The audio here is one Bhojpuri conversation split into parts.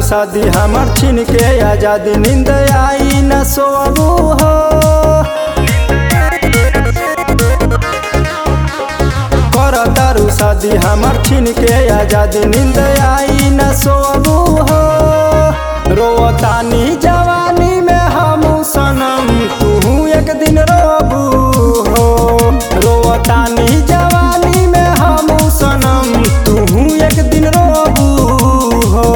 शादी हमर छीन के आजादी नींद आई न सोबू हो कर तारू शादी हमर छीन के आजादी नींद आई न सोबू हो रोतानी जवानी में हम सनम तू एक दिन रोबू हो रोतानी जवानी में हम सनम तू एक दिन रोबू हो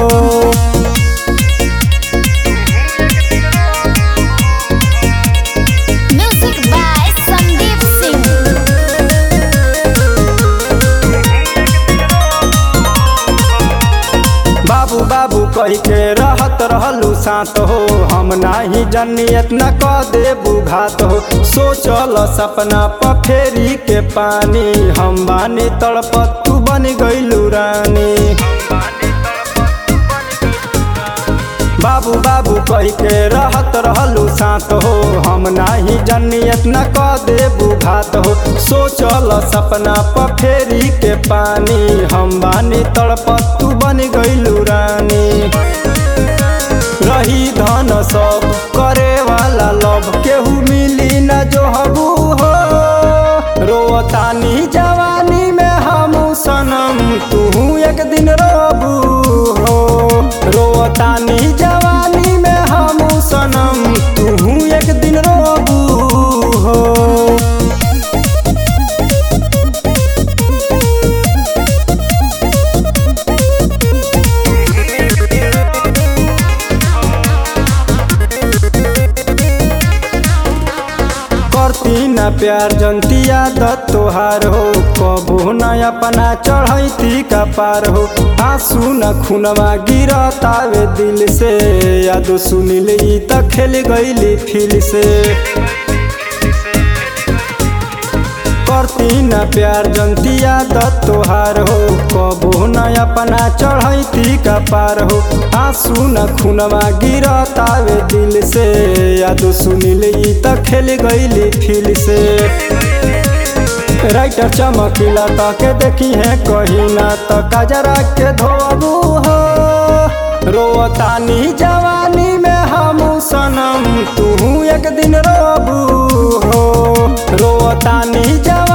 Music by Sandeep Singh. बाबू बाबू कह के रहत रहलू साथ हो हम नाही जनी इतना क देबू घात हो सोचल सपना प फेरी के पानी हम बानी तड़पत तू बन गईलू रानी बाबू बाबू कह के रहत रहलू साथ हो हम नाही जनी इतना क देबू घात हो सोचल सपना प फेरी के पानी हम बानी तड़पत तू बन गईलू रानी रही धन सब करे वाला लब केहू मिली न जो हबू हो रोतानी जवानी में हम सनम तू एक दिन रोबू हो रोतानी जवानी में हम सनम तू एक दिन रोबू हो करती न प्यार जनतिया दत तोहार हो कबो न अपना चढ़ैती का पार हो आंसू न खुनवा गिरतावे दिल से याद सुनिल ई त खेल गईली फिल से करती न प्यार जनतिया दत तोहार हो कबो न अपना चढ़ैती का पार हो आंसू न खुनवा गिरतावे दिल से याद सुनिल ई त खेल गईली फिल से राइटर चमकीला ताके देखी है कहीं ना तो कजरा के धोबू हो रोतानी जवानी में हम सनम तू एक दिन रोबू हो रोतानी जवानी